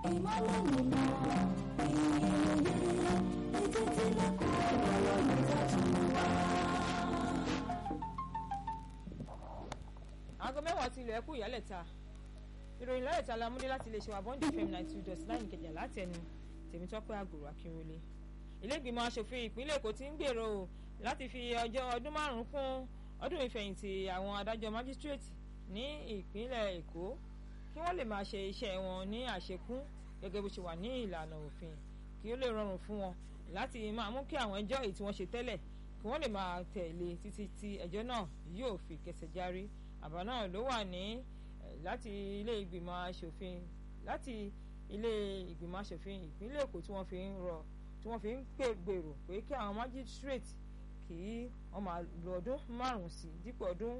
ìmọ́lẹ̀ nínú ìyẹ̀yẹ̀ etí tí lẹ́kọ̀ọ́ ìgbàlódé tuntun wá. aago mẹ́wàá ti ilẹ̀ ẹ̀kú ìyálẹ̀ta ìròyìn lálẹ́ta la múdé láti iléeṣẹ́ abọ́ndé fm ninety two dot nine ìkẹjà láti ẹnu tèmítọ́pẹ́ àgòrò akínrólé ilé ìgbìmọ̀ asòfin ìpínlẹ̀ èkó ti ń gbèrò láti fi ọjọ́ ọdún márùn-ún kún ọdún ìfẹ̀yìntì àwọn adájọ́ májísírèètì ní ìpínlẹ̀ èkó kí wọ́n lè máa ṣe iṣẹ́ wọn ní àṣekún gẹ́gẹ́ bó ṣe wà ní ìlànà òfin kí ó lè rọrùn fún wọn láti máa mú kí àwọn ẹjọ́ èyí tí wọ́n ṣe tẹ́lẹ̀ kí wọ́n lè máa tẹ̀lé títí tí ẹjọ́ náà yóò fi kẹsẹ̀ járí àbá náà ló wà ní láti ilé ìgbìmọ̀ asòfin láti ilé ìgbìmọ̀ asòfin ìpínlẹ̀ èkó tí wọ́n fi ń rọ tí wọ́n fi ń pè gbèrò pé kí àwọn magistrate kí wọ́n máa lo ọdún márùn-ún sí dípò ọdún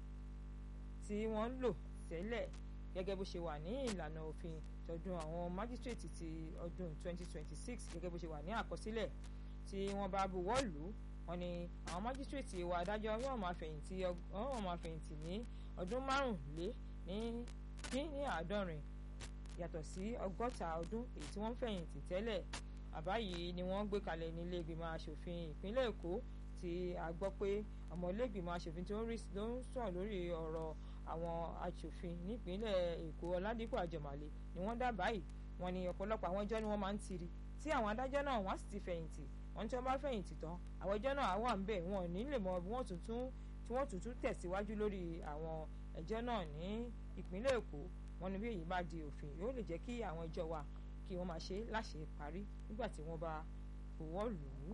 tí wọ́n ń lò tẹ́lẹ̀ gẹ́gẹ́ bó ṣe wà ní ìlànà òfin tọdún àwọn magistrate ti ọdún 2026 gẹ́gẹ́ bó ṣe wà ní àkọsílẹ̀ tí wọ́n bá buwọ́ lù ú wọ́n ní àwọn májísírèètì ìwà adájọ́ yóò máa fẹ̀yìntì yóò máa fẹ̀yìntì ní ọdún márùnlé ní dín ní àádọ́rin yàtọ̀ sí ọgọ́ta ọdún èyí tí wọ́n fẹ̀yìntì tẹ́lẹ̀ àbá yìí ni wọ́n gbé kalẹ̀ ní ilé ìgbìmọ̀ asòfin ìpínlẹ̀ èkó tí a gbọ́ pé ọmọ ilé ìgbìmọ̀ asòfin tó ń sọ̀rọ̀ lórí ọ̀rọ̀ àwọn asòfin nípínlẹ̀ èkó ọládípò àjọmọ̀lé ni wọ́n dábàá yìí wọ́n ní ọ̀pọ̀lọpọ̀ àwọn ẹjọ́ ni wọ́n máa ń tiri tí àwọn adájọ́ náà wọ́n sì ti fẹ̀yìntì wọ́n tí wọ́n bá fẹ̀yìntì tán àwọn ẹjọ́ náà wà ń bẹ̀ wọn ò ní lè mọ bí wọ́n tuntun tí wọ́n tuntun tẹ̀síwájú lórí àwọn ẹjọ́ náà ní ìpínlẹ̀ èkó wọn ní bí èyí bá di òfin yóò lè jẹ́ kí àwọn ẹjọ́ wa kí wọ́n máa ṣe láṣẹ parí nígbà tí wọ́n bá fọwọ́ lù ú.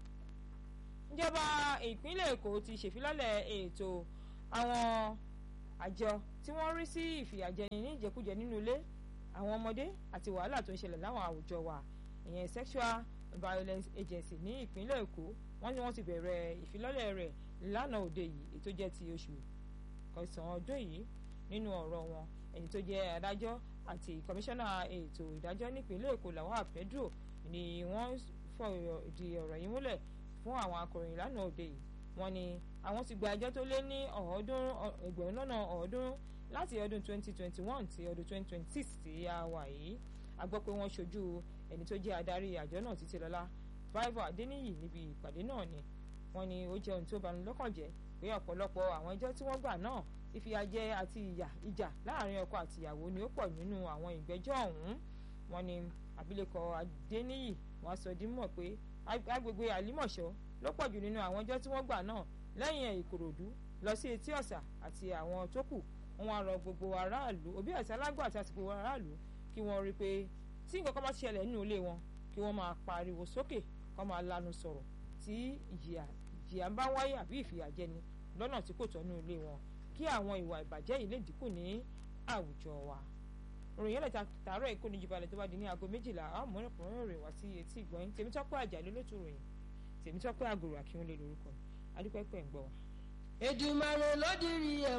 ìjọba ìpínlẹ̀ èkó ti ṣèfilọ́lẹ̀ ètò àwọn àjọ tí wọ́n rí sí ìfìyàjẹni ní ìjẹkújẹ nínú ilé àwọn ọmọdé àti wàhálà tó ń ṣẹlẹ̀ láwọn àwùjọ wa ìyẹn sexual violence agency ní ìpínlẹ̀ èkó wọ́n ní wọ́n ti bẹ̀rẹ̀ ìfilọ́lẹ̀ rẹ̀ lánàá òde yìí ètò jẹ́ ti oṣù kẹsàn-án ọdún yìí nínú ọ̀rọ̀ wọn ẹni tó jẹ́ adájọ́ àti kọmíṣánná ètò ìdájọ́ nípínlẹ̀ èkó Lawal Pedro ni wọ́n fọ̀rọ̀ di ọ̀rọ̀ yìí múlẹ̀ fún àwọn akọ̀ròyìn lánàá òde yìí wọ́n ní àwọn ti gba ẹjọ́ tó lé ní ọ̀ọ́dúnrún ẹgbẹ̀rún lọ́nà ọ̀ọ́dúnrún láti ọdún 2021 sí ọdún 2026 tí a wà yìí a gbọ́ pé wọ́n ṣojú ẹni tó jẹ́ adarí àjọ náà Títílọlá Favour Adéníyì níbi ìpàdé náà ni wọ́n ní ó jẹ́ ohun tó bani lọ́kàn jẹ́ pé ọ̀pọ̀lọpọ̀ àwọn ẹjọ́ tí wọ́n gbà náà ìfìyàjẹ àti ìyà ìjà láàrin ọkọ àti ìyàwó ni ó pọ̀ nínú àwọn ìgbẹ́jọ́ ọ̀hún wọ́n ní abilékọ Adéníyì wọ́n sọ di mọ̀ pé agbègbè Àlímọ̀ṣọ́ ló pọ̀ jù nínú àwọn ẹjọ́ tí wọ́n gbà náà lẹ́yìn ẹ̀ Ìkòròdú lọ sí Etí Ọ̀sà àti àwọn tó kù wọ́n á rọ gbogbo aráàlú òbí àti alágbó àti àsìkò aráàlú kí wọ́n rí i pé tí nǹkan kan bá ṣẹlẹ̀ nínú ilé wọn kí wọ́n máa pariwo sókè kó máa lanu sọ̀rọ̀ tí ìjìyà ìjìyà ń bá wáyé àbí ìfìyàjẹni lọ́nà tí kò tọ́ nínú ilé wọn kí àwọn ìwà ìbàjẹ́ yìí lè dínkù ní àwùjọ wa. ròyìn ẹlẹ́ta tààrọ̀ èkó ní jubalẹ̀ tó bá di ní aago méjìlá àwọn mọ̀rẹ́kùnrin rẹ̀ wá sí etí ìgbọ̀nyìn tèmítọ́pẹ́ àjàlẹ́ ló tún ròyìn tèmítọ́pẹ́ àgòrò àkíwọ́lé lórúkọ adúpẹ́pẹ́ ń gbọ́ wa. Èdùmàrè ló dirí ẹ̀